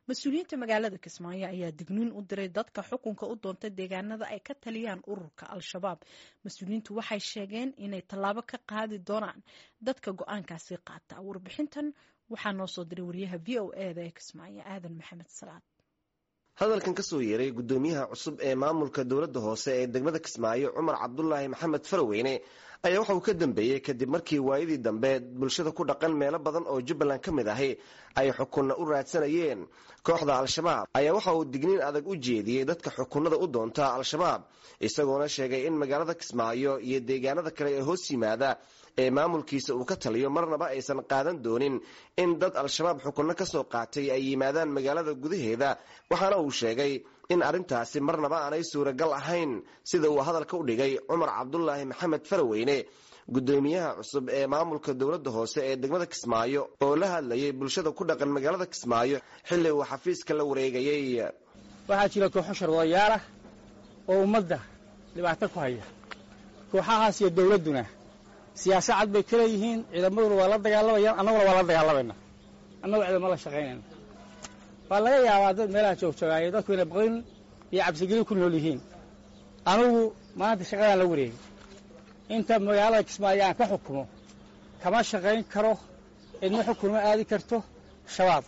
mas-uuliyiinta magaalada kismaayo ayaa digniin u diray dadka xukunka u doonta deegaanada ay ka taliyaan ururka al-shabaab mas-uuliyiintu waxay sheegeen inay tallaabo ka qaadi doonaan dadka go-aankaasi qaata warbixintan waxaa noo soo diray wariyaha v o eda ee kismaayo aadan maxamed salaad hadalkan ka soo yeeray guddoomiyaha cusub ee maamulka dowladda hoose ee degmada kismaayo cumar cabdulaahi maxamed faraweyne ayaa waxa uu ka dambeeyey kadib markii waayadii dambe bulshada ku dhaqan meelo badan oo jubbaland ka mid ahi ay xukunna u raadsanayeen kooxda al-shabaab ayaa waxa uu digniin adag u jeediyey dadka xukunada u doonta al-shabaab isagoona sheegay in magaalada kismaayo iyo deegaanada kale ee hoos yimaada ee maamulkiisa uu ka taliyo marnaba aysan qaadan doonin in dad al-shabaab xukunno ka soo qaatay ay yimaadaan magaalada gudaheeda waxaana uu sheegay in arrintaasi marnaba aanay suuragal ahayn sida uu hadalka u dhigay cumar cabdulaahi maxamed faraweyne guddoomiyaha cusub ee maamulka dowladda hoose ee degmada kismaayo oo la hadlayay bulshada ku dhaqan magaalada kismaayo xilli uu xafiiska la wareegayey waxaa jira kooxo sharwadayaal ah oo ummadda dhibaato ku haya kooxahaas iyo dowladduna siyaasa cad bay ka leeyihiin ciidamaduna waa la dagaalamayaan annaguna waa la dagaalamayna annagu ciidamo la shaqaynayna waa laga yaabaa dad meelaha joogjoogaayo dadku inay baqin iyo cabsigelin ku nool yihiin anugu maanta shaqadaan la wareegay inta magaalada kismaayo aan ka xukumo kama shaqayn karo cidma xukunma aadi karto shabaab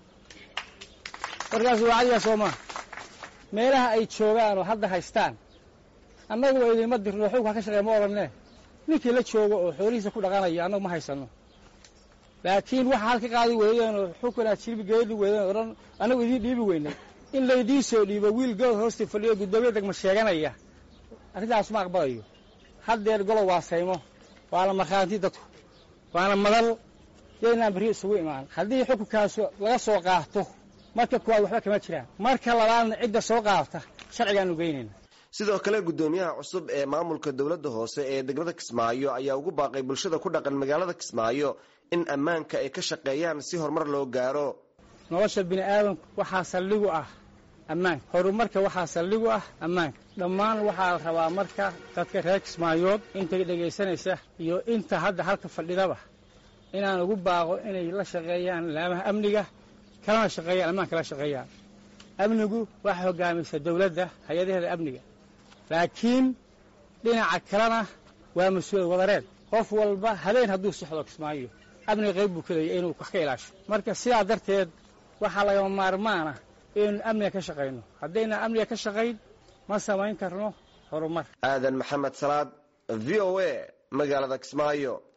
markaas wacadigaa soo maa meelaha ay joogaan oo hadda haystaan annagu waa idinma dirno xugka ka shaqeey ma odhanne ninkii la joogo oo xoolihiisa ku dhaqanaya annagu ma haysanno laakiin waxa halka qaadi weydeen oo xukun aad jilbi geedi weydeen odhan annagu idiin dhiibi weynay in laydiin soo dhiibo wiil good hoosta fadhiyo guddoomiya degma sheeganaya arrintaas ma aqbalayo haddeer golow waa saymo waana markhaanti dadku waana madal yaynaan berri isugu imaan haddii xukunkaas laga soo qaato marka kuwaad waxba kama jiraan marka labaadna cidda soo qaata sharcigaanu geynayna sidoo kale guddoomiyaha cusub ee maamulka dowladda hoose ee degmada kismaayo ayaa ugu baaqay bulshada ku dhaqan magaalada kismaayo in ammaanka ay ka shaqeeyaan si horumar loo gaaro nolosha bini aadamku waxaa saldhigu ah ammaanka horumarka waxaa saldhigu ah ammaanka dhammaan waxaa la rabaa marka dadka reer kismaayood inta dhegaysanaysa iyo inta hadda halka fadhidaba inaan ugu baaqo inay la shaqeeyaan laamaha amniga kalana shaqeeyaan ammaanka la shaqeeyaan amnigu waxaa hogaamaysa dowladda hay-adaheeda amniga laakiin dhinaca kalena waa mas-uuliyad wadareed qof walba habeen hadduu sixdo kismaayo amniga qayb buu ka leeyay inuu wax ka ilaasho marka sidaa darteed waxaa lagama maarmaana inaynu amniga ka shaqayno haddaynan amniga ka shaqayn ma samayn karno horumar aadan maxamed salaad v o a magaalada kismaayo